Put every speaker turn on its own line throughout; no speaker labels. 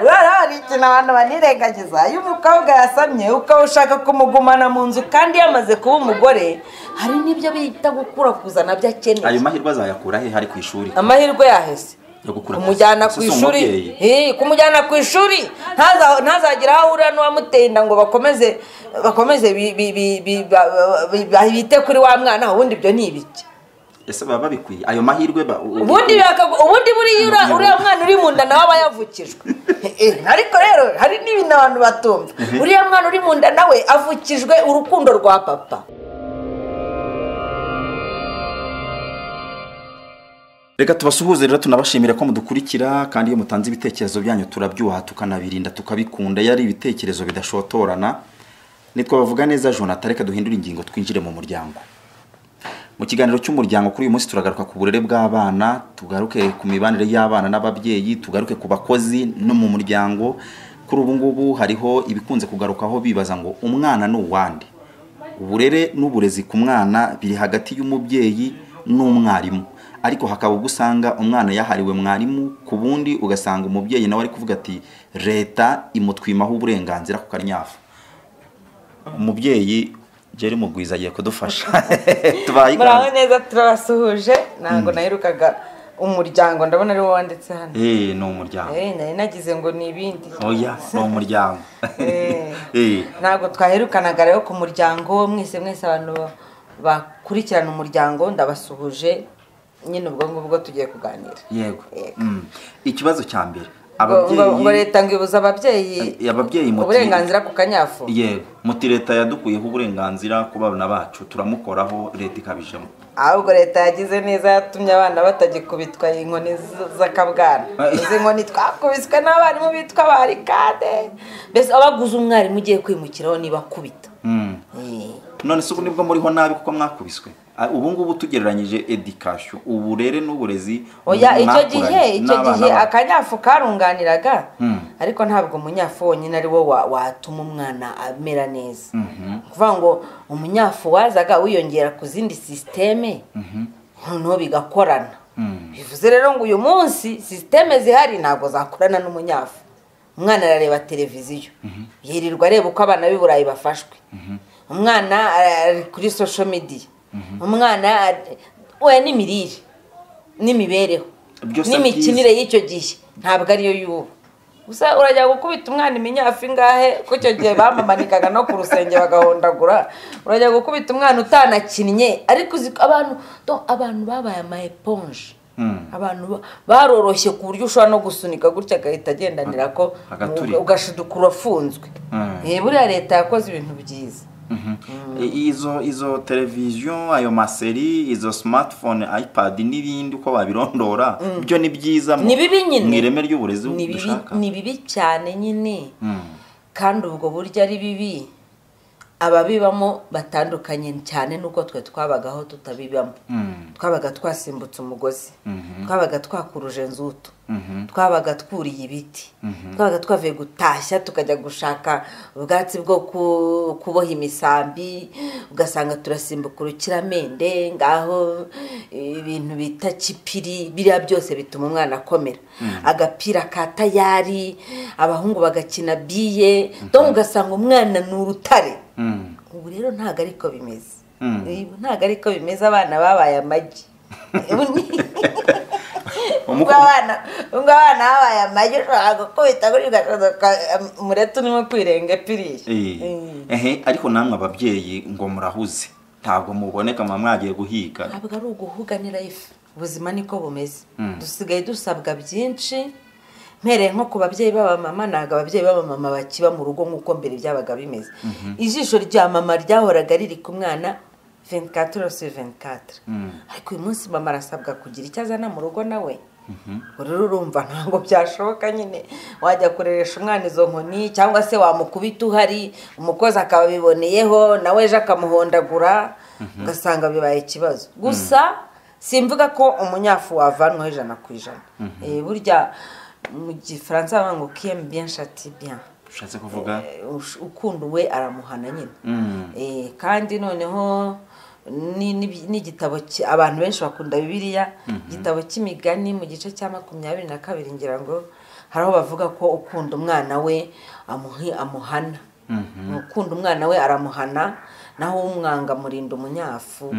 bikina abantu banirengagiza iyo umukobwa yasamye ukaba ushaka kumugumana mu nzu kandi yamaze kuba umugore hari n'ibyo bita gukura kuzana nabyo
ayo
akeneye
mahirwe azayakura he hari ku ishuri
amahirwe yaheze
yo gukura
kumujyana ku
Si si
ishuri
umubyeyi.
Eh, kumujyana ku ishuri ntaza- ntazagira aho ahurira n'uwamuteye inda ngo bakomeze bakomeze bi- bi- bi- bi- ba- bi- ba- bite kuri wa mwana we, ubundi ibyo ni ibiki
ese baba babikwiye ayo mahirwe ba- u- u-
ubundi bakagu- ubundi buriya ura-
Umubyibuho.
uriya mwana uri mu nda nawe aba yavukijwe Eh, ariko rero hari n'ibintu abantu batumva uriya mwana uri mu nda nawe avukijwe urukundo rwa papa
reka tubasuhuze rero tunabashimire ko mudukurikira kandi iyo mutanze ibitekerezo byanyu turabyuha tukanabirinda tukabikunda iyo ari ibitekerezo bidashotorana nitwe bavuga neza jonathan reka duhindure ingingo twinjire mu muryango mu kiganiro cy'umuryango kuri uyu munsi turagaruka ku burere bw'abana tugaruke ku mibanire y'abana n'ababyeyi tugaruke ku bakozi no mu muryango kuri ubu ngubu hariho ibikunze kugarukaho bibaza ngo umwana ni uwande uburere n'uburezi ku mwana biri hagati y'umubyeyi n'umwarimu ariko hakaba ubwo usanga umwana yahariwe mwarimu ku bundi ugasanga umubyeyi nawe ari kuvuga ati leta imutwimaho uburenganzira ku kanyafu umubyeyi Jerry Mugwiza agiye kudufasha tubaye
muraho
ikaze.
neza turabasuhuje ntabwo naherukaga umuryango ndabona ari wowe wanditse hano
Eh, ni umuryango
Eh, nari nagize ngo ni ibindi
oya ni umuryango
Eh.
Eh,
ntabwo twaherukanaga rero ku muryango mwese mwese abantu bakurikirana umuryango ndabasuhuje nyine ubwo ngubwo tugiye kuganira
yego
Yego.
Mm. ikibazo cya mbere
Ngo- ngo ngo
ababyeyi
leta ngibuza ababyeyi
ababyeyi muti-
uburenganzira ku kanyafu
yego muti leta yadukuyeho uburenganzira ku bana bacu turamukoraho leta ikabijemo
ahubwo leta yagize neza yatumye abana batagikubitwa inkoni z- z'akabwana
Ay.
izi nkoni twakubiswe n'abarimu bitwa barikade mbese abaguze umwarimu ugiye kwimukiraho niba akubita
Mm.
Eh.
none se ubu nibwo muriho nabi kuko mwakubiswe Ah, ubu ngubu tugereranyije edikashyo uburere n'uburezi
oya icyo
mwakuranye
gihe icyo
n'abana
gihe
banyu.
akanyafu karunganiraga
Mm.
ariko ntabwo umunyafu wonyine ari wo wa- watuma umwana amera neza ni ukuvuga ngo umunyafu wazaga wiyongera ku zindi sisiteme noneho bigakorana
Mm.
bivuze rero ngo uyu munsi sisiteme zihari ntabwo zakorana n'umunyafu umwana arareba televiziyo yirirwa areba uko abana b'i burayi bafashwe umwana ari kuri sosho mediya umwana ari- we n'imirire n'imibereho
Byose
n'imikinire y'icyo gihe ntabwo ariyo y'ubu gusa urajya gukubita umwana iminyafi ingahe ko icyo gihe bamamanikaga no ku rusenge bagahondagura urajya gukubita umwana utanakinnye ariko uzi ko abantu do- abantu babaye ama eponge
Mm.
abantu ba- baroroshye ku buryo ushobora no gusunika gutya agahita agendanira ko
Agaturika.
ugashiduka urafunzwe
Mm.
Eh, buriya leta yakoze ibintu byiza
Mhm. I- izo izo televiziyo ayo maseri izo smartphone ipad n'ibindi uko babirondora byo ni byiza mu-
ni bibi nyine
mu ireme ry'uburezi
Ni bibi-
dushaka
ni bibi cyane nyine
Mm.
kandi ubwo buryo ari bibi ababibamo batandukanye cyane n'uko twe twabagaho tutabibamo
Mm.
twabaga twasimbutse umugozi
Mhm.
twabaga twakuruje nzutu
Mhm.
twabaga twuriye ibiti twabaga twavuye gutashya tukajya gushaka ubwatsi bwo ku- kuboha imisambi ugasanga turasimbuka urukiramende ngaho ibintu bita kipiri biriya byose bituma umwana akomera agapira ka tayari abahungu bagakina biye donc ugasanga umwana ni urutare
Mm.
ubu rero ntabwo ariko bimeze
Mm.
Ubu ntabwo ariko bimeze abana babaye amagi Ubu ni-
Umu-
ubwo abana ubwo abana babaye amagi ushobora gukubita kuri ugashoka umureti urimo kwirenge piriya
Eh.
Eh.
Ehe, ariko namwe ababyeyi ngo murahuze ntabwo muboneka muba mwagiye guhiga
ntabwo ari uguhuga ni life ubuzima niko bumeze
Mm.
dusigaye dusabwa byinshi mpereye nko ku babyeyi b'abamama ntabwo ababyeyi b'abamama bakiba mu rugo nk'uko mbere byabaga bimeze ijisho rya mama ryahoraga riri ku mwana 24 sur 24 ariko uyu munsi mama arasabwa kugira icyo azana mu rugo nawe ubwo rero urumva ntabwo byashoboka nyine wajya kureresha umwana izo nkoni cyangwa se wamukubita uhari umukozi akabiboneyeho nawe ejo akamuhondagura ugasanga bibaye ikibazo gusa simvuga ko umunyafu wavanwaho ijana ku ijana Eh, burya mu gifaransa bavuga ngo kiyemu bien shati bien
ushatse kuvuga
Ush- ukunda uwe aramuhana nyine
Mm.
Eh, kandi noneho ni- ni- n'igitabo ki- abantu benshi bakunda bibiliya igitabo cy'imigani mu gice cya makumyabiri na kabiri ngira ngo hari aho bavuga ko ukunda umwana we amuhi amuhana ukunda umwana we aramuhana naho umwanga amurinda umunyafu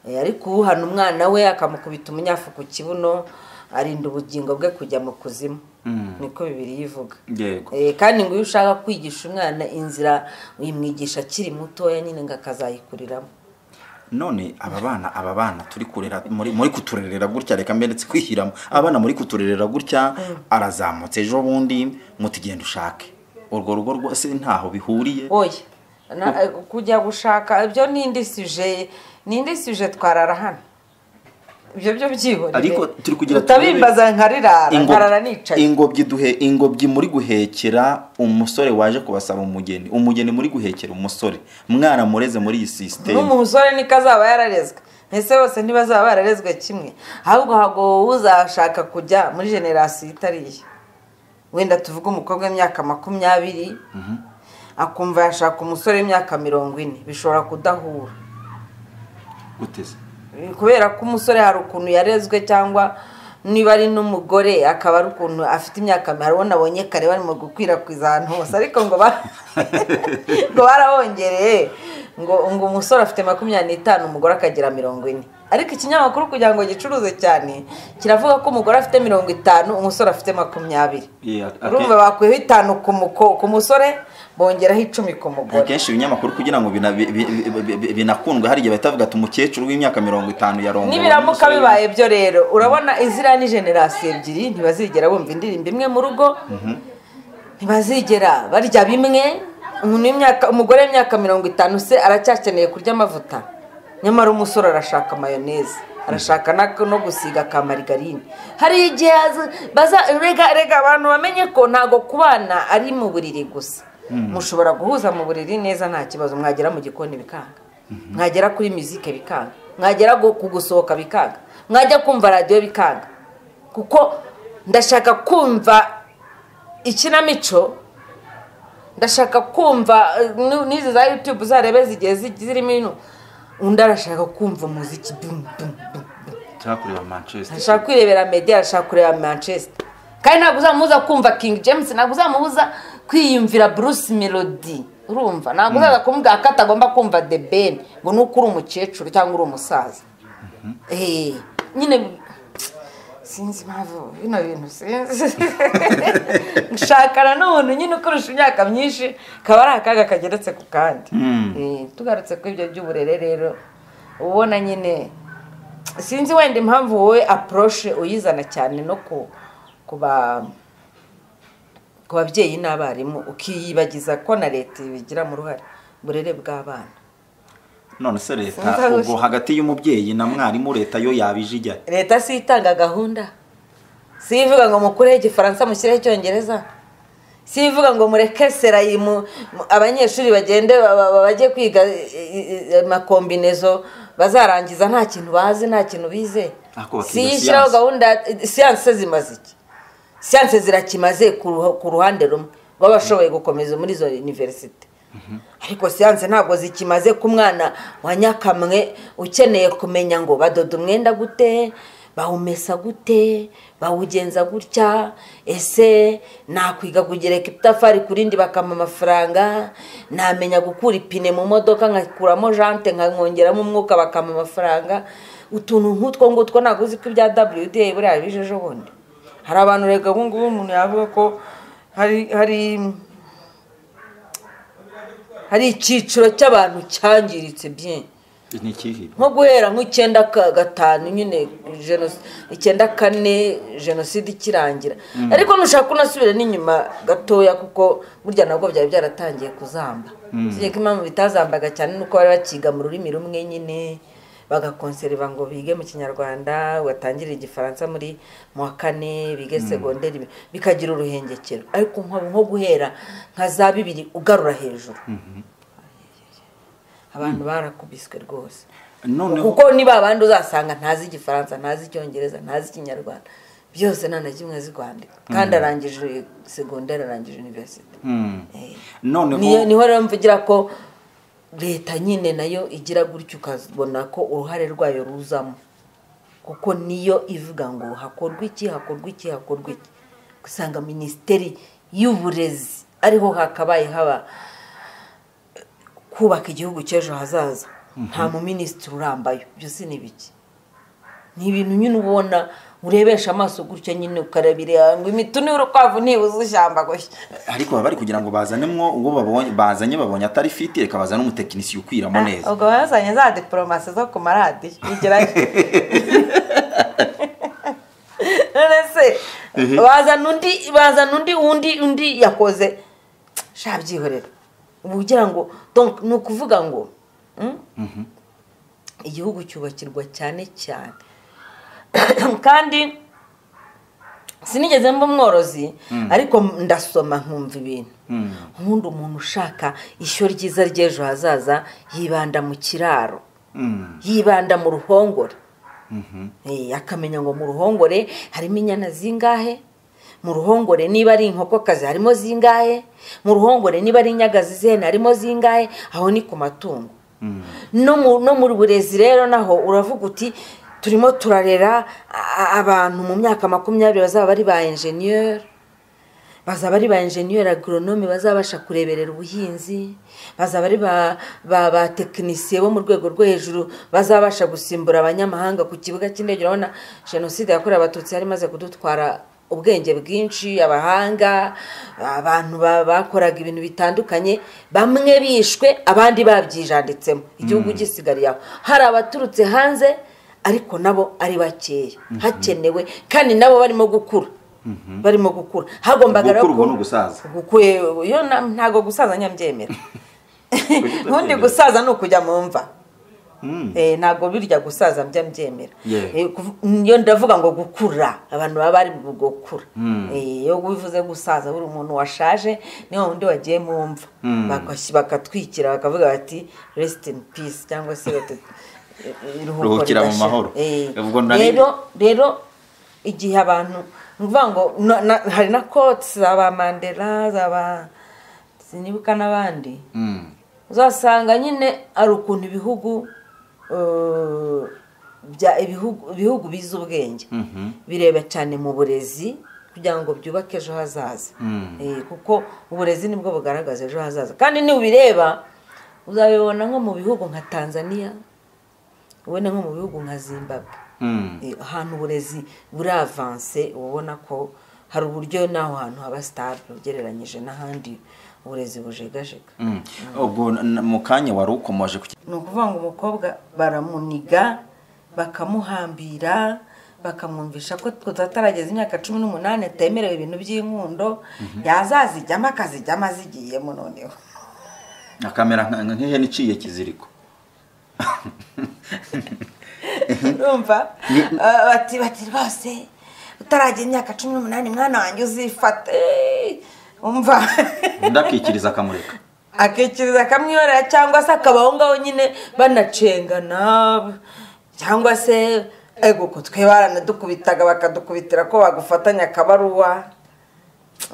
Eh, ariko uhana umwana we akamukubita umunyafu ku kibuno arinda ubugingo bwe kujya mu kuzimu niko bibiri yivuga
Yego.
Eh, kandi ngo iyo ushaka kwigisha umwana inzira uyimwigisha akiri mutoya nyine ngo akazayikuriramo
none aba bana aba bana turi kurera muri muri kuturerera gutya reka mberetse kwishyiramo aba bana muri kuturerera gutya arazamutse ejo bundi muti genda ushake urwo rugo rwose ntaho bihuriye
oya na- eh, kujya gushaka ibyo ni indi suje ni indi suje twarara hano ibyo byo byihorere
Ariko turi kugira
utabimbaza nkarira
Ingobyi-
nkarara nicaye
ingobyi duhe ingobyi muri guhekera umusore waje kubasaba umugeni umugeni muri guhekera umusore mwana mureze muri iyi sisiteme
n'umusore niko azaba yararezwe mbese bose ntibazaba bararezwe kimwe ahubwo hago uzashaka kujya muri generasiyo itari iye wenda tuvuge umukobwa w'imyaka makumyabiri akumva yashaka umusore w'imyaka mirongo ine bishobora kudahura
guteze
kubera ko umusore hari ukuntu yarezwe cyangwa niba ari n'umugore akaba ari ukuntu afite imyaka hari uwo nabonye kare barimo gukwirakwiza ahantu hose ariko ngo ba ngo barabongereye ngo ngo umusore afite makumyabiri n'itanu umugore akagira mirongo ine ariko ikinyamakuru kugira ngo gicuruze cyane kiravuga ko umugore afite mirongo itanu umusore afite makumyabiri
Yeah, ate-
urumva bakuyeho itanu ku muko- ku musore bongeraho icumi ku mugore
akenshi ibinyamakuru kugira ngo bina- bi- bi- bi- bi- bi- binakundwe hari igihe bahita bavuga ati umukecuru w'imyaka mirongo itanu yarongowe
nibiramuka
n'umusore
bibaye byo rero urabona iziriya ni generasiyo ebyiri ntibazigera bumva indirimbo imwe mu rugo ntibazigera barya bimwe umuntu w'imyaka umugore w'imyaka mirongo itanu se aracyakeneye kurya amavuta nyamara umusore arashaka mayoneze arashaka na- no gusiga ka marigarine hari igihe azi- baza- rega rega abantu bamenye ko ntabwo kubana ari mu buriri gusa mushobora guhuza mu buriri neza nta kibazo mwagera mu gikoni bikanga mwagera kuri muzike bikanga mwagera gu- ku gusohoka bikanga mwajya kumva radiyo bikanga kuko ndashaka kumva ikinamico ndashaka kumva eh, nu- n'izi za yutube uzarebe zigiye zi- zirimo ino undi arashaka kumva umuziki dum dum dum
nshaka kureba manchester
arashaka kwirebera medi arashaka kureba manchester kandi ntabwo uzamubuza kumva king james ntabwo uzamubuza kwiyumvira bruce melody urumva ntabwo uzaza kumubwira ko atagomba kumva the ben ngo ni uko uri umukecuru cyangwa uri umusaza Eh, nyine sinzi impamvu bino bintu sinzi gushakana n'umuntu nyine ukurusha imyaka myinshi kaba ari akaga kageretse ku kandi Eh, tugarutse kuri ibyo by'uburere rero ubona nyine sinzi wenda impamvu wowe apuroshe uyizana cyane no ku ku ba- ku babyeyi n'abarimu ukiyibagiza ko na leta ibigiramo uruhare uburere bw'abana
none se leta
Sinzi
ubwo hagati y'umubyeyi na mwarimu leta yo yabije ijya
leta si itanga gahunda si ivuga ngo mukureho igifaransa mushyireho icyongereza si ivuga ngo mureke serayi mu- mu- abanyeshuri bagende ba- ba- ba- bajye kwiga eh, eh, eh, amakombinezo bazarangiza nta kintu bazi nta kintu bize
Ariko bakiga
si iyo ishyiraho
siyanse.
gahunda eh, siyanse se zimaze iki siyanse zirakimaze ku ruha- ku ruhande rumwe baba bashoboye gukomeza muri izo univerisite ariko siyanse ntabwo zikimaze ku mwana wa nyakamwe ukeneye kumenya ngo badoda umwenda gute bawumesa gute bawugenza gutya ese nakwiga kugereka itafari ku rindi bakampa amafaranga namenya gukura ipine mu modoka nkakuramo jante nkamwongeramo umwuka bakampa amafaranga utuntu nk'utwo ngutwo ntabwo uzi ko ibya wda buriya bije ejo bundi hari abantu rega ubu ngubu umuntu yavuga ko hari hari hari icyiciro cy'abantu cyangiritse bye
ni ikihe
nko guhera nk'icyenda ka- gatanu nyine jenos- icyenda kane jenoside ikirangira ariko nushaka unasubire n'inyuma gatoya kuko burya nabwo byari byaratangiye kuzamba usibye ko impamvu bitazambaga cyane nuko bari bakiga mu rurimi rumwe nyine bagakonserva ngo bige mu kinyarwanda batangire igifaransa muri mu wa kane bige segonderi bikagira uruhengekero ariko nko- nko guhera nka za bibiri ugarura hejuru abantu barakubiswe rwose
noneho
kuko niba abandi uzasanga ntazi igifaransa ntazi icyongereza ntazi ikinyarwanda byose nta na kimwe azi kwandika kandi arangije segonderi arangije univerisite
Mm.
Eh. Niyo-
noneho
niho rero mvugira ko leta nyine nayo igira gutyo ukabona ko uruhare rwayo ruzamo kuko niyo ivuga ngo hakorwa iki hakorwa iki hakorwa iki usanga minisiteri y'uburezi ariho hakabaye haba kubaka igihugu cy'ejo hazaza nta muminisitiri urambayo byose ni biki ni ibintu nyine ubona urebesha amaso gutya nyine ukarabire ngo imituni y'urukwavu ntibuze ishyamba gushya
ariko baba bari kugira ngo bazanemwo uwo babonye bazanye babonye atari fiti reka bazane umutekinisiye ukwiramo neza
ubwo bazanye za diporomasi zo ku maradiyo bigerayo none se bazana undi bazana undi undi undi yakoze sha byihorera ubu ugira ngo donc ni ukuvuga ngo mm, igihugu cyubakirwa cyane cyane kandi sinigeze mba umworozi ariko ndasoma nkumva ibintu nkunda umuntu ushaka ishyo ryiza ry'ejo hazaza yibanda mu kiraro
Mm.
yibanda mu ruhongore Eh, akamenya ngo mu ruhongore harimo inyana zingahe mu ruhongore niba ari inkokokazi harimo zingahe mu ruhongore niba ari inyagazi zene harimo zingahe aho ni ku matungo no mu- no mu burezi rero naho uravuga uti turimo turarera a- abantu mu myaka makumyabiri bazaba bari ba enjeniyeri bazaba ari ba enjeniyeri agoronome bazabasha kureberera ubuhinzi bazaba ari ba ba ba tekinisiye bo mu rwego rwo hejuru bazabasha gusimbura abanyamahanga ku kibuga cy'indege urabona jenoside yakorewe abatutsi yari imaze kudutwara ubwenge bwinshi abahanga abantu ba- bakoraga ibintu bitandukanye bamwe bishwe abandi babyijanditsemo igihugu gisigariye aho hari abaturutse hanze ariko nabo ari bakeya hakenewe kandi nabo barimo gukura barimo gukura hagombaga rero
gukura ubu
ku-
ni ugusaza
gukwe yo na- ntago gusaza nyabyemera nkundi gusaza ni ukujya mu mva
Mm.
Eh, ntabwo birya gusaza mbya mbyemera
Yeah.
Eh, kuv- yo ndavuga ngo gukura abantu baba bari mu gukura Eh, iyo bivuze gusaza buri umuntu washaje niyo wundi wagiye mu mva Bagashy- bakatwikira bakavuga bati rest in peace cyangwa se bati iruhuko
Ruhukira mu
ridashira."
mahoro.
Eh,
Ubwo nari-
rero rero igihe abantu ni ukuvuga ngo na- na- hari na koti za ba mandela za ba sinibuka n'abandi
Mm.
uzasanga nyine ari ukuntu ibihugu eh, bya ibihugu ibihugu bizi ubwenge
Mhm.
bireba cyane mu burezi kugira ngo byubake ejo hazaza Eh, kuko uburezi nibwo bugaragaza ejo hazaza kandi niwubireba uzabibona nko mu bihugu nka tanzania ubone nko mu bihugu nka zimbabwe
Mm.
Eh, ahantu uburezi buravanse uba ubona ko hari uburyo n'aho hantu haba sitari ugereranyije n'ahandi uburezi bujegajega
Mm. ubwo n- mu kanya wari ukomoje ku
ni ukuvuga ngo umukobwa baramuniga bakamuhambira bakamwumvisha ko tuzatarageza imyaka cumi n'umunani atemerewe ibintu by'inkundo yazazijyamo akazijyamo azigiyemo noneho
akamera nka- nka- nk'ihene iciye kiziriko
urumva Ah, bati bati rwose utaragera imyaka cumi n'umunani mwana wanjye uzifate umva
ndakikiriza akamureka
akikiriza akamwihorera cyangwa se akaba aho ngaho nyine banacengana cyangwa se ego ko twe baranadukubitaga bakadukubitira ko bagufatanya akabaruwa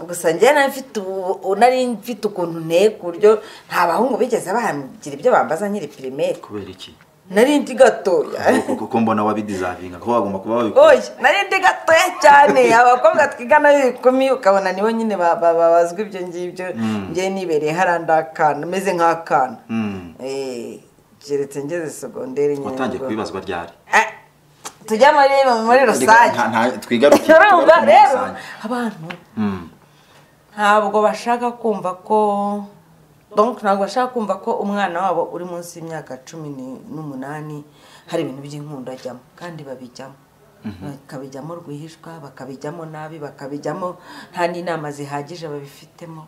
gusa njyewe nari mfite ubu- ubu nari mfite ukuntu nteye ku buryo nta bahungu bigeze bagira ibyo bambaza nkiri pirimeri
kubera iki
nari ndi gatoya
kuko mbona wabidizavinga ko wagomba kuba wabikora
oya nari ndi gatoya cyane abakobwa twigana b'ibikumi ukabona nibo nyine ba- ba- babazwa ibyo ngibyo njyewe nibereye harandi akana meze nk'akana
Mm.
Eh, keretse ngeze segonderi nyine
watangiye
ubwo-
kubibazwa ryari
Eh, tujya muri muri rusange
Nta- nta- twigaruke
urumva
twigaruke muri
rero
rusange.
abantu
Mm.
ntabwo bashaka kumva ko donc ntabwo bashaka kumva ko umwana wabo uri munsi y'imyaka cumi ni- n'umunani hari ibintu by'inkundo ajyamo kandi babijyamo bakabijyamo rwihishwa bakabijyamo nabi bakabijyamo nta n'inama zihagije babifitemo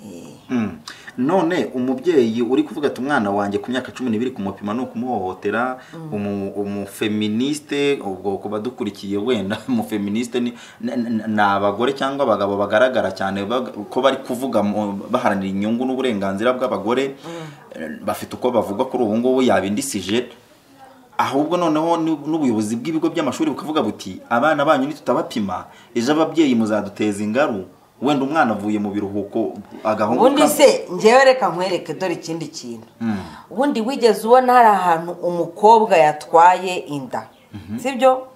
Eh,
Mm. none umubyeyi uri kuvuga ati umwana wanjye ku myaka cumi n'ibiri kumupima ni ukumuhohotera umu- umufeministe ubwo ku badukurikiye wenda umufeministe ni na- na- ni abagore cyangwa abagabo bagaragara cyane bag- ko bari kuvuga mu- baharanira inyungu n'uburenganzira bw'abagore Eh, bafite uko bavuga kuri ubu ngubu yabindisije ahubwo noneho n'u- n'ubuyobozi bw'ibigo by'amashuri bukavuga buti abana banyu nitutabapima ejo ababyeyi muzaduteza ingaru wenda umwana avuye mu biruhuko agahungu
ubundi
ka-
se ngewe reka nkwereke dore ikindi kintu ubundi wigeze ubona hari ahantu umukobwa yatwaye inda sibyo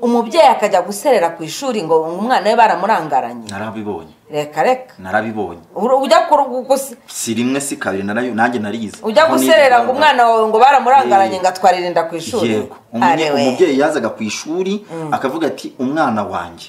umubyeyi akajya guserera ku ishuri ngo umwana we baramurangaranye
narabibonye
reka reka
narabibonye
Uru- ujya kuru- gusi-
si rimwe si kabiri narayo nanjye nariyize
ujya
Aho
guserera ngo
nigaga-
umwana wawe ngo baramurangaranye
Eh,
ngo atwarire inda ku ishuri
yego Umunye-
Arewe.
umubyeyi yazaga ku ishuri akavuga ati umwana wanjye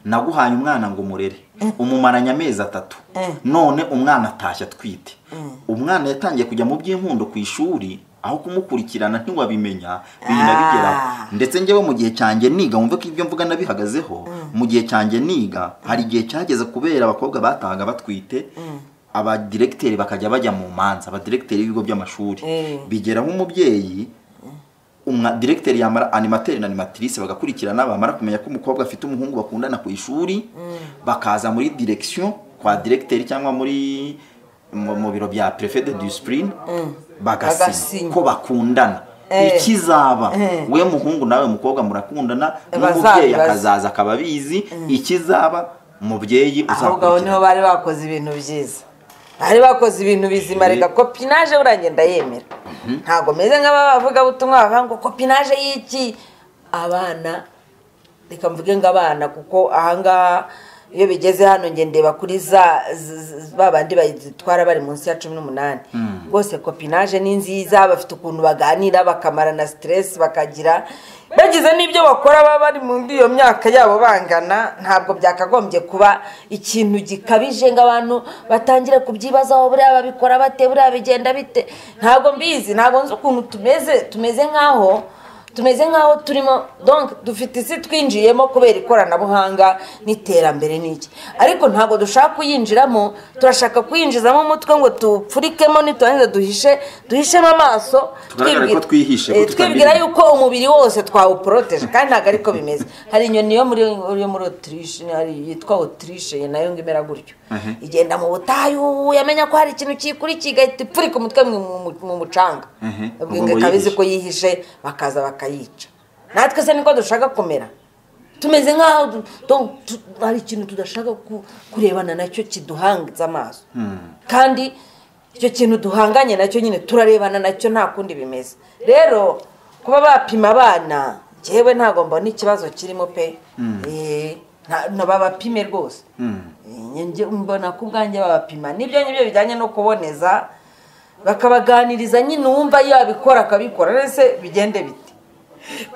naguhaye umwana ngo umurere umumaranye amezi atatu none umwana atashye atwite umwana yatangiye kujya mu by'inkundo ku ishuri aho kumukurikirana ntiwabimenya birinda bigeraho
Ah.
ndetse njyewe mu gihe cyanjye niga wumve ko ibyo mvuga nabihagazeho mu gihe cyanjye niga hari igihe cyageze kubera abakobwa batahaga batwite abadiregiteri bakajya bajya mu manza abadiregiteri b'ibigo by'amashuri
Mm.
bigeraho umubyeyi umwa diregiteri yamara animateri na animatrice bagakurikirana bamara kumenya ko umukobwa afite umuhungu bakundana ku ishuri bakaza muri direction kwa diregiteri cyangwa muri mu mu biro bya prefet de discipline bagasinya
Bagasinya.
ko bakundana
Eh.
ikizaba
Eh.
we muhungu nawe mukobwa murakundana
Bazabibaza.
n'umubyeyi akazaza akaba abizi ikizaba mubyeyi
ahubwo aho niho
uzakurikirana
bari bakoze ibintu byiza bari bakoze ibintu bizima
Eh.
reka kopinaje burangiye ndayemera ntabwo meze nk'abavugabutumwa bavuga ngo kopinaje y'iki abana reka mvuge ngo abana kuko ahangaha iyo bigeze hano njye ndeba kuri za z- z- ba bandi bayitwara bari munsi ya cumi n'umunani rwose kopinaje ni nziza bafite ukuntu baganira bakamara na siteresi bakagira bagize n'ibyo bakora baba bari muri iyo myaka yabo bangana ntabwo byakagombye kuba ikintu gikabije ngo abantu batangire kubyibazaho buriya babikora bate buriya bigenda bite ntabwo mbizi ntabwo nzi ukuntu tumeze tumeze nk'aho tumeze nk'aho turimo donc dufite isi twinjiyemo kubera ikoranabuhanga n'iterambere n'iki ariko ntabwo dushaka kuyinjiramo turashaka kuyinjizamo umutwe ngo tupfurikemo niturangiza duhishe duhishemo amaso
Tugaragare ko
twibwira-
twihishe, ko
eh, twibwira
tutamenya.
yuko umubiri wose twawuporoteje kandi ntabwo ariko bimeze hari inyoni yo muri yo muri otirishe hari yitwa otirishe nayo ngo imera gutyo
Mhm.
igenda mu butayu yamenya ko hari ikintu kiyikurikiye igahita ipfurika umutwe mu- mu- mu mucanga
Mhm.
ubwo
Ubwo
ngo ikaba izi
yihishe.
ko yihishe bakaza bakayica natwe se niko dushaka kumera tumeze nk'aho du- donc tu- hari ikintu tudashaka ku- kurebana nacyo kiduhangiza amaso kandi icyo kintu duhanganye nacyo nyine turarebana nacyo nta kundi bimeze rero kuba bapima abana njyewe ntabwo mbona ikibazo kirimo pe Eh, nta- na babapime rwose Eh, njye mbona ko ubwanjye babapima nibyo ngibyo bijyanye no kuboneza bakabaganiriza nyine uwumva yabikora akabikora rese bigende bite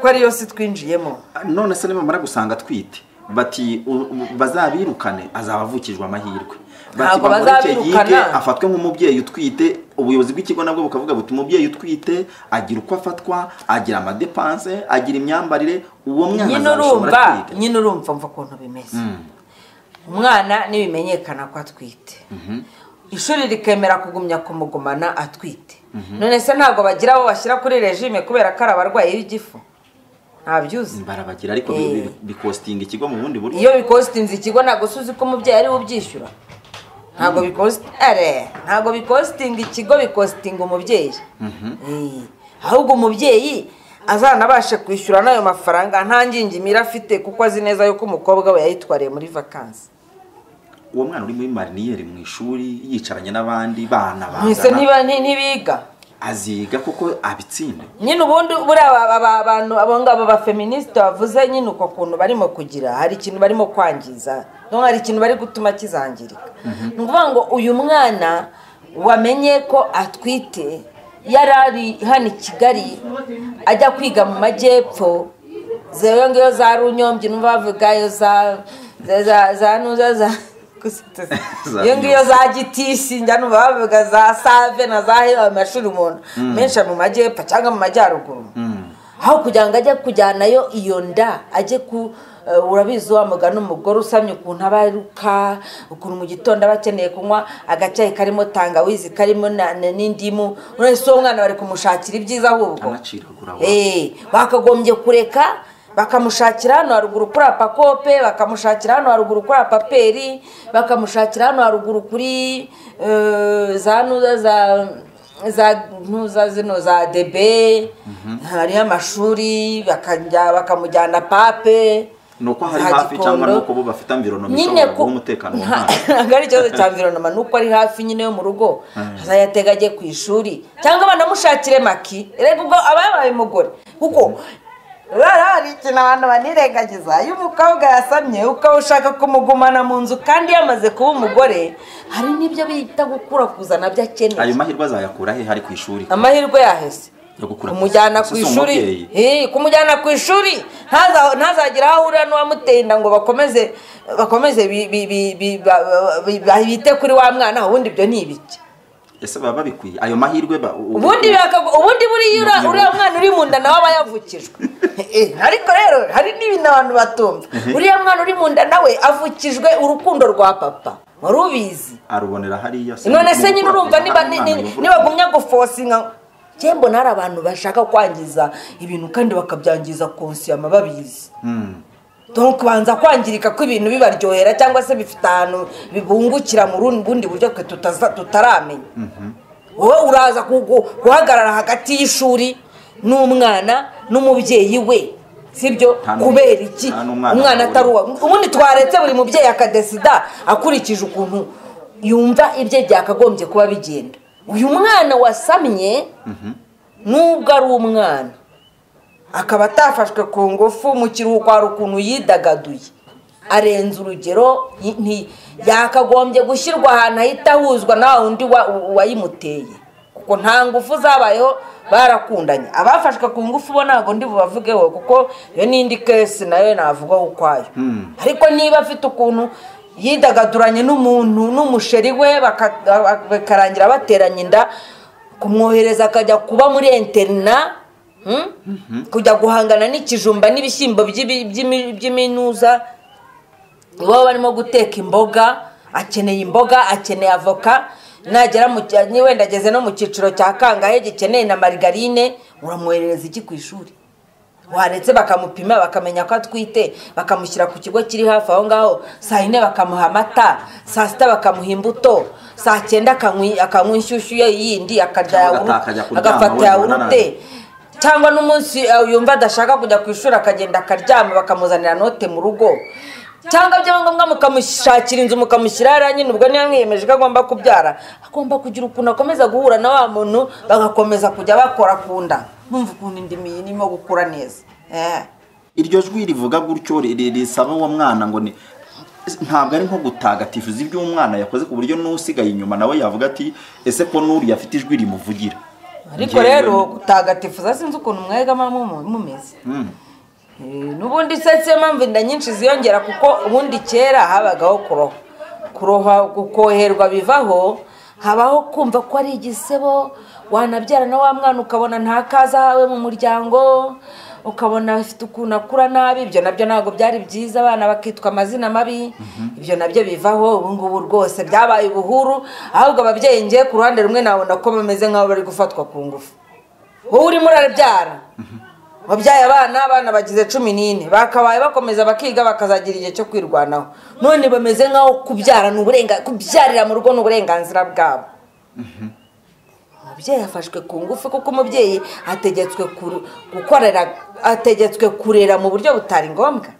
ko ariyo si twinjiyemo
none se nibamara gusanga atwite bati u- u- bazabirukane azaba avukijwe amahirwe bati
Ntabwo
bamureke
bazabirukana.
yige, afatwe nk'umubyeyi utwite ubuyobozi bw'ikigo nabwo bukavuga buti umubyeyi utwite agira uko afatwa agira amadepanse agira imyambarire uwo mwana
nyine
azashobora
urumva
kwiga
nyine urumva mva ukuntu bimeze umwana nibimenyekana ko atwite ishuri rikemera kugumya kumugumana atwite none se ntabwo bagira abo bashyira kuri regime kubera ko ari abarwayi b'igifu ntabyuzi
barabagira ariko
Eh.
bi- bi- bikostinga ikigo mu bundi buryo
iyo bikositinze ikigo ntabwo suzi ko umubyeyi ari we ubyishyura ntabwo bikositinga ntabwo bikositinga ikigo bikositinga umubyeyi Eh, ahubwo umubyeyi azanabashe kwishyura n'ayo mafaranga nta ngingimira afite kuko azi neza yuko umukobwa we yayitwariye muri vakansi
uwo mwana uri muri mariniyeri mu ishuri yicaranye n'abandi bana
ntise
bangana
ntibiga
aziga kuko abitsinde
nyine ubundi buriya aba- aba- abantu abo ngabo ba feministi bavuze nyine uko kuntu barimo kugira hari ikintu barimo kwangiza no hari ikintu bari gutuma kizangirika ni ukuvuga ngo uyu mwana wamenye ko atwite yari ari hano i kigali ajya kwiga mu majyepfo zewe ngiyo za runyombye numva bavuga iyo za za- za za nuza za gusa tuzi-
Za
iyo ngiyo
Runyonge.
za gitisi njya numva bavuga za save na za hewa amashuri umuntu menshi ari mu majyepfo cyangwa mu majyaruguru aho kugira ngo ajye kujyanayo iyo nda ajye ku eh, urabizi wa mugani umugore usamye ukuntu aba aruka ukuntu mu gitondo aba akeneye kunywa agacyayi karimo tangawizi karimo na- na- n'indimu urese uwo mwana bari kumushakira ibyiza ahubwo
anaciragura wa-
Eh, bakagombye kureka bakamushakira hano haruguru kuri apakope bakamushakira hano haruguru kuri apaperi bakamushakira hano haruguru kuri eh, za nuza za za ntuza zino za debe hariyo amashuri bakajya bakamujyana pape
ni uko hari
za
hafi cyangwa ni
Gikondo.
uko bo bafite amvironomi
nyine
ishobora
ko
guha umutekano mu
nta-
mwana
ntabwo ari ikibazo cya mvironoma ni uko ari hafi nyine yo mu rugo azayatega ajye ku ishuri cyangwa banamushakire maki reba ubwo aba yabaye umugore kuko rero hari ikintu abantu banirengagiza iyo umukobwa yasamye ukaba ushaka kumugumana mu nzu kandi yamaze kuba umugore hari n'ibyo bita gukura kuzana byo akeneye
ayo mahirwe azayakura he hari ku ishuri
amahirwe yaheze
yo gukura
kumujyana ku
Si
ishuri
umubyeyi.
Eh, kumujyana ku ishuri ntaza- ntazagira aho ahurira n'uwamuteye inda ngo bakomeze bakomeze bi- bi- bi- bi- ba- ba- bi- ba- bite kuri wa mwana ubundi ibyo ni ibiki
ese baba babikwiye ayo mahirwe ba- u- u-
ubundi bakagu- ubundi buriya ura-
Umubyibuho.
uriya mwana uri mu nda nawe aba yavukijwe Eh, ariko rero hari n'ibintu abantu batumva uriya mwana uri mu nda nawe avukijwe urukundo rwa papa wari ubizi
arubonera hariya se
none
mu
se nyine
gukura
urumva
kuzana
niba ni-
hari umwana
ni-
yavutse.
nibagumya gufosinga cyembo mbona hari abantu bashaka kwangiza ibintu kandi bakabyangiza konsiyama babizi
Hmm.
donc banza kwangirika kw'ibintu bibaryohera cyangwa se bifite ahantu bibungukira mu rundi- bundi buryo twe tutaza- tutaramenya wowe uraza ku- ku- guhagarara hagati y'ishuri n'umwana n'umubyeyi we sibyo
Nta nu-
kubera iki
nta n'umwana
umwana atari uwa
bahurira.
ubundi twaretse buri mubyeyi akadesida akurikije ukuntu yumva ibye byakagombye kuba bigenda uyu mwana wasamye nubwo ari umwana akaba atafashwe ku ngufu mu kiruhuko hari ukuntu yidagaduye arenze urugero y- nti- yakagombye gushyirwa ahantu ahita ahuzwa na wa wundi wa- wayimuteye kuko nta ngufu zabayeho barakundanye abafashwe ku ngufu bo ntabwo ndi bubavugeho kuko iyo n'indi kesi nayo navugaho ukwayo ariko niba afite ukuntu yidagaduranye n'umuntu n'umusheri we baka- bakarangira bateranye inda kumwohereza akajya kuba muri interina hmm? kujya guhangana n'ikijumba n'ibishyimbo by'ibi- by'imi- by'iminuza iwabo barimo guteka imboga akeneye imboga akeneye avoka nagera mu cy- ni wenda ageze no mu cyiciro cya kangahe gikeneye na marigarine uramwoherereza iki ku ishuri waretse bakamupima bakamenya ko atwite bakamushyira ku kigo kiri hafi aho ngaho saa yine bakamuha amata saa sita bakamuha imbuto saa cyenda akanywa- akanywa inshyushyu ye yindi akarya
Cyangwa
yawurute-
akajya kuryama
agafata
wenda ananiwe.
yawurute cyangwa n'umunsi eh, yumva adashaka kujya ku ishuri akagenda akaryama bakamuzanira note mu rugo cyangwa byaba ngombwa mukamushakira inzu mukamushyira hariya nyine ubwo niba mwiyemeje ko agomba kubyara agomba kugira ukuntu akomeza guhura na wa muntu bagakomeza kujya bakora ku nda mwumva ukuntu indimi irimo gukura neza Eh.
iryo jwi rivuga gutyo ri- ri- risaba uwo mwana ngo ni ntabwo ari nko gutagatifuza ibyo umwana yakoze ku buryo n'usigaye inyuma nawe yavuga ati ese ko n'uriya afite ijwi rimuvugira
ariko
Njyewe
rero
ni-
gutagatifuza sinzi ukuntu mwegama mumu- mumeze
Hmm.
Eh, n'ubundi se siyo mpamvu inda nyinshi ziyongera kuko ubundi kera habagaho kuroha kuroha gukoherwa bivaho habaho kumva ko ari igisebo wanabyara na wa mwana ukabona nta kaza ahawe mu muryango ukabona afite ukuntu akura nabi ibyo nabyo ntabwo byari byiza abana bakitwa amazina mabi ibyo nabyo bivaho ubu ngubu rwose byabaye ubuhuru ahubwo ababyeyi ngiye ku ruhande rumwe nabona ko bameze nk'aho bari gufatwa ku ngufu wowe urimo urabyara wabyaye abana abana bagize cumi n'ine bakabaye bakomeza bakiga bakazagira igihe cyo kwirwanaho none bameze nk'aho kubyara ni uburenga kubyarira mu rugo ni uburenganzira bwabo umubyeyi afashwe ku ngufu kuko umubyeyi ategetswe kuru- gukorera ategetswe kurera mu buryo butari ngombwa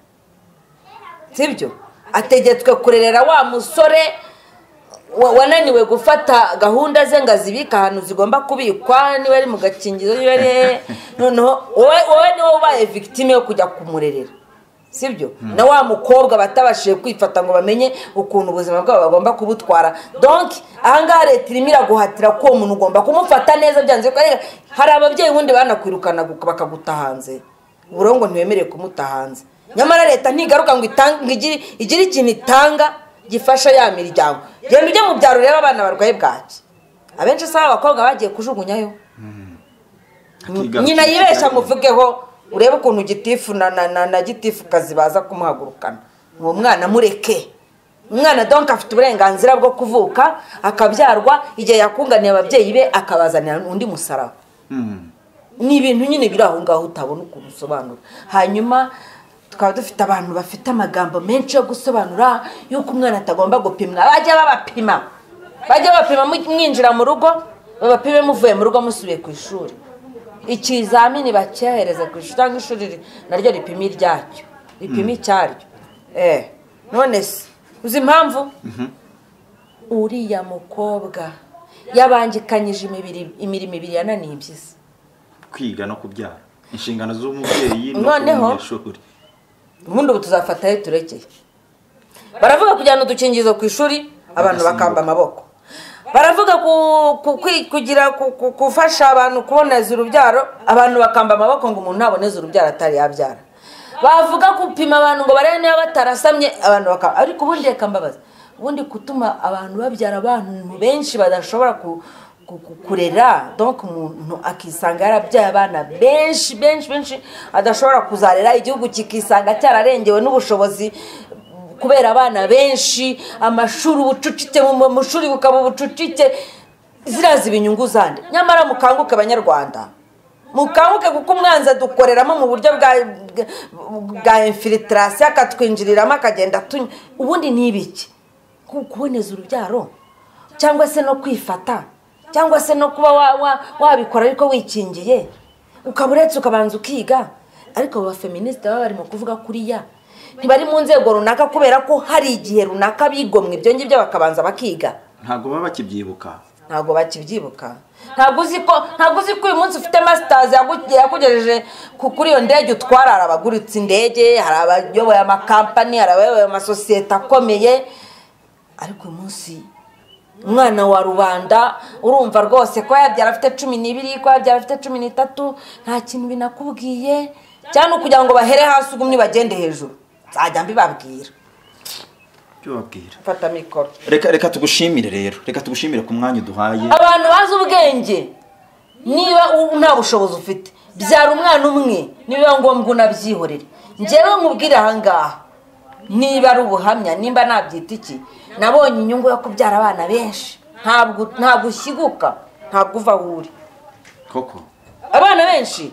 sibyo ategetswe kurerera wa musore wa- wananiwe gufata gahunda ze ngo azibike ahantu zigomba kubikwa niba ari mu gakingizo niba ari hehe noneho wowe wowe niwe ubaye victime yo kujya kumurerera sibyo na wa mukobwa batabashije kwifata ngo bamenye ukuntu ubuzima bwabo bagomba kubutwara donc ahangaha leta irimo iraguhatira ko uwo muntu ugomba kumufata neza byanze ko arega. hari ababyeyi ubundi banakwirukana bakaguta hanze uburongo ntiwemerewe kumuta hanze nyamara leta ntigaruka ngo itange- ngo igire igire ikintu itanga gifasha ya miryango genda ujye mu byaro urebe abana barwaye bwaki abenshi usanga abakobwa bagiye kujugunyayo
Akigarukira
nyina yibesha
cyane.
muvugeho urebe ukuntu gitifu na na na, na gitifu kazi baza kumuhagurukana uwo mwana mureke umwana donka afite uburenganzira bwo kuvuka akabyarwa igihe yakunganiye ababyeyi be akabazanira undi musaraba
Hmm.
ni ibintu nyine biri aho ngaho utabona ukuntu usobanura hanyuma tukaba dufite abantu bafite amagambo menshi yo gusobanura y'uko umwana atagomba gupimwa bajya babapima bajya babapima mu- mwinjira mu rugo babapime muvuye mu rugo musubiye ku ishuri ikizamini bacyohereza ku ishuri cyangwa ishuri ri- naryo ripima iryacyo ripima icyaryo eh none se uzi impamvu uriya mukobwa yabangikanyije imibiri imirimo ibiri yananiye impyisi
kwiga no kubyara inshingano z'umubyeyi ni
Noneho-
umunyeshuri
ubundi ubu tuzafatayo turekeye baravuga kujyana udukingizo ku ishuri abantu bakamba amaboko baravuga ku- ku- kwi- kugira ku- ku- gufasha abantu kuboneza urubyaro abantu bakamba amaboko ngo umuntu ntaboneze urubyaro atari yabyara bavuga gupima abantu ngo barebe niba batarasamye abantu bakamba ariko ubundi reka mbabaza ubundi gutuma abantu babyara abantu benshi badashobora ku- ku- ku- kurera donc umuntu akisanga yarabyaye abana benshi benshi benshi adashobora kuzarera igihugu kikisanga cyararengewe n'ubushobozi kubera abana benshi amashuri ubucucike mu mashuri bukaba ubucucike ziriya ziba inyungu zandi nyamara mukanguke abanyarwanda mukanguke kuko umwanzi adukoreramo mu buryo bwa bwa infiltrasiyo akatwinjiriramo akagenda tunywa ubundi ni ibiki Ku- kuboneza urubyaro cyangwa se no kwifata cyangwa se no kuba wa- wa- wabikora ariko wikingiye ukaba uretse ukabanza ukiga ariko aba bafeministe baba barimo kuvuga kuriya ntibari mu nzego runaka kubera ko hari igihe runaka bigomwe ibyo ngibyo bakabanza bakiga
ntabwo baba bakibyibuka
ntabwo bakibyibuka ntabwo uzi ko ntabwo uzi ko uyu munsi ufite masitazi yaku- yakugejeje ku- kuri iyo ndege utwara hari abaguritse indege hari abayoboye amakampani hari abayoboye amasosiyete akomeye ariko uyu munsi umwana wa rubanda urumva rwose ko yabyara afite cumi n'ibiri ko yabyara afite cumi n'itatu nta kintu binakubwiye cyane kugira ngo bahere hasi ugumye bagende hejuru nzajya mbibabwira
ibyo babwira
mfata mikoro
reka reka tugushimire rero reka tugushimire ku mwanya uduhaye
abantu bazi ubwenge niba u- nta bushobozi ufite byara umwana umwe niba ngombwa unabyihorere njyewe nkubwire ahangaha niba ari ubuhamya nimba nabyita iki nabonye inyungu yo kubyara abana benshi ntabwo ntabwo ushyiguka ntabwo uva aho uri
koko
abana benshi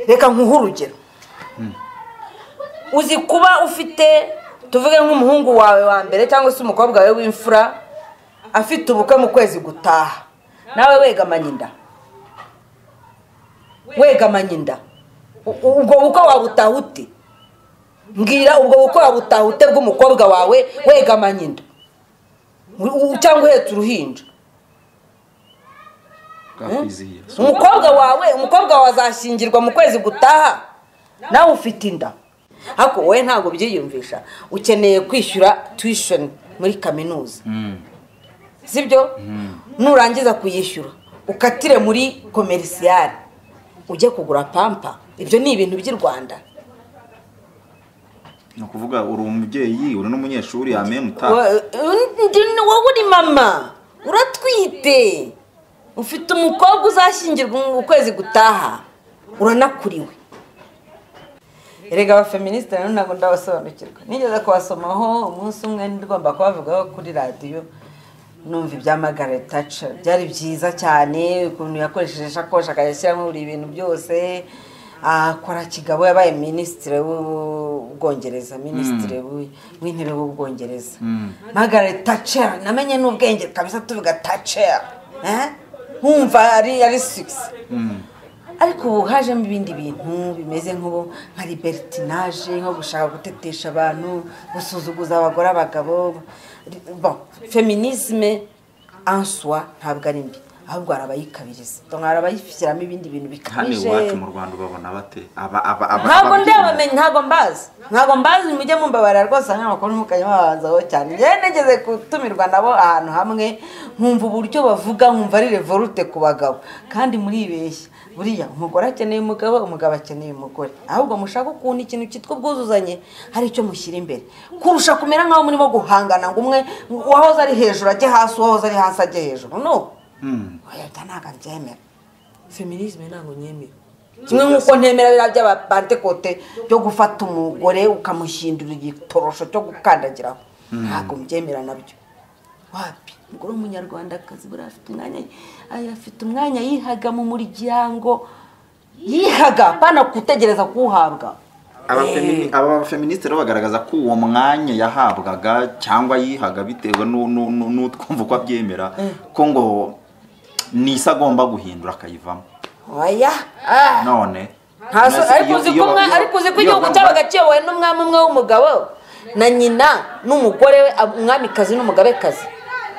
reka nkuhe urugero uzi kuba ufite tuvuge nk'umuhungu wawe wa mbere cyangwa se umukobwa wawe w'imfura afite ubukwe mu kwezi gutaha nawe wegamanye inda wegamanye inda U- ubwo bukwe wabutaha ute mbwira ubwo bukwe wabutaha ute bw'umukobwa wawe wegamanye inda U- u- cyangwa uhetse uruhinja
bwakwizihiye So,
umukobwa wawe umukobwa wawe azashyingirwa mu kwezi gutaha nawe ufite inda ariko wowe ntabwo byiyumvisha ukeneye kwishyura tuwishoni muri kaminuza sibyo nurangiza kuyishyura ukatire muri komerisiyare ujye kugura pampa ibyo ni ibintu by'i rwanda
ni ukuvuga uri umubyeyi uri n'umunyeshuri amen utaha
Wa- undi ni wowe uri mama uratwite ufite umukobwa uzashyingirwa mu kwezi gutaha uranakuriwe erega abafeministe rero ntabwo ndabasobanukirwa nigeze kubasomaho umunsi umwe ngomba kubavugaho kuri radiyo numva ibya Margaret Thatcher byari byiza cyane ukuntu yakoresheje ishakoshi akayashyiramo buri bintu byose akora kigabo yabaye minisitiri w'ubwongereza minisitiri w'i- w'intebe w'ubwongereza Margaret Thatcher namenye n'ubwenge kabisa tuvuga Thatcher eh? nkumva ari ari six ariko ubu hajemo ibindi bintu bimeze nk'ubu nka libertinaje nko gushaka gutetesha abantu gusuzuguza abagore abagabo bon feminisme en soi ntabwo ari mbi ahubwo hari abayikabiriza donc hari abayishyiramo ibindi bintu
hano
bikabije
iwacu mu rwanda ubabona bate aba aba aba
ntabwo
ababyeyi.
ndabamenye ntabwo mbazi ntabwo mbazi mujye mumbabarira rwose nk'amakuru mukajya mubabanzaho cyane njyewe nigeze gutumirwa nabo ahantu hamwe nkumva uburyo bavuga nkumva ari revolute ku bagabo kandi muribeshya buriya umugore akeneye umugabo umugabo akeneye umugore ahubwo mushaka ukuntu ikintu cyitwa ubwuzuzanye hari icyo mushyira imbere kurusha kumera nk'aho murimo guhangana ngo umwe uwahoze ari hejuru ajye hasi uwahoze ari hasi ajye hejuru no
Hmm.
oya bya ntabwo mbyemera feminisme ntabwo nyemera kimwe nk'uko ntemera biriya by'abapantekote byo gufata umugore ukamushyindura igitorosho cyo gukandagiraho ntabwo mbyemera nabyo wapi umugore w'umunyarwandakazi buriya afite umwanya ay- afite umwanya yihaga mu muryango yihaga pana gutegereza kuwuhabwa
Abafemini- aba bafeministe rero bagaragaza ko uwo mwanya yahabwaga cyangwa yihaga bitewe nu- nu- nu- n'utwumva uko abyemera ko ngo ni isi agomba guhindura akayivamo
oya ah.
none
Nta so-
nasi-
ariko
iyo-
uzi
iyo
ko
ba-
umwa-
iyo-
ariko uzi ko
iyo
igihugu
bagomba-
cyabaga kiyobowe n'umwami umwe w'umugabo na nyina n'umugore we ab- umwamikazi n'umugabekazi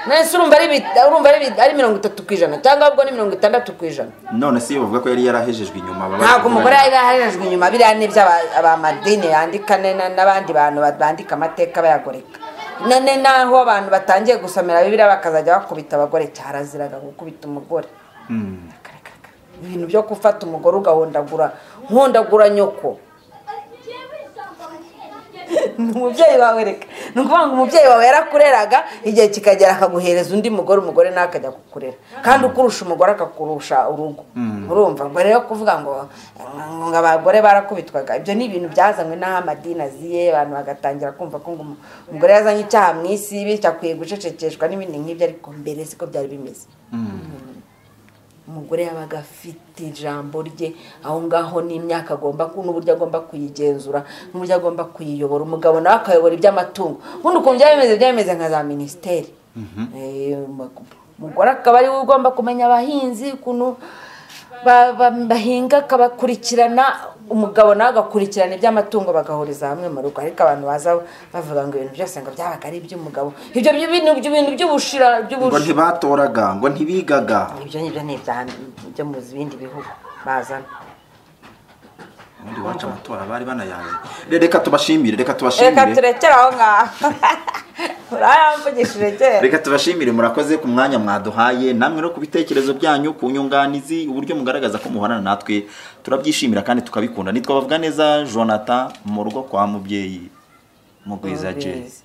nese urumva ari bit- urumva ari bit- ari mirongo itatu ku ijana cyangwa ubwo ni mirongo itandatu ku ijana
none se iyo bavuga ko yari yarahejejwe inyuma baba
ntabwo umugore yari yarahejejwe inyuma biriya ni iby'abamadini yandika ne- na- n'abandi bantu ba- bandika amateka bayagoreka none naho abantu batangiye gusomera bibiriya bakazajya bakubita abagore cyaraziraga gukubita umugore
Mm.
Akarakarakara. ibintu byo gufata umugore ugahondagura nkondagura nyoko ni umubyeyi wawe reka ni ukuvuga ngo umubyeyi wawe yarakureraga igihe kikagera akaguhereza undi mugore umugore nawe akajya kukurera kandi ukurusha umugore akakurusha urugo urumva ngo rero kuvuga ngo ngo ngo abagore barakubitwaga ibyo ni ibintu byazanywe n'aho amadini aziye abantu bagatangira kumva ko ngo umu- umugore yazanye icyaha mu isi bityo akwiye gucecekeshwa n'ibindi nk'ibyo ariko mbere siko byari bimeze umugore yabaga afite ijambo rye aho ngaho n'imyaka agomba ku- n'uburyo agomba kuyigenzura n'uburyo agomba kuyiyobora umugabo nawe akayobora iby'amatungo ubundi ukuntu byaba bimeze byaba bimeze nka za minisiteri Eh, umu- umugore akaba ariwe ugomba kumenya abahinzi ukuntu ba- ba- bahinga akabakurikirana umugabo nawe agakurikirana iby'amatungo bagahuriza hamwe mu rugo ariko abantu baza bavuga ngo ibintu byose ngo byabaga ari iby'umugabo ibyo bintu ibintu by'ubushira
ngo
by'ubushira
ntibatoraga ngo ntibigaga
ibyo ngibyo ni ibya byo mu bindi bihugu bazana
ubundi iwacu amatora bari banayazi Re- reka tubashimire reka
reka
tubashimire
turekere aho ngaho urayamvugishije kera
reka tubashimire murakoze ku mwanya mwaduhaye namwe no ku bitekerezo byanyu ku nyunganizi uburyo mugaragaza ko muhorana natwe turabyishimira kandi tukabikunda nitwa bavuga neza jonathan mu rugo kwa mubyeyi mugwiza jay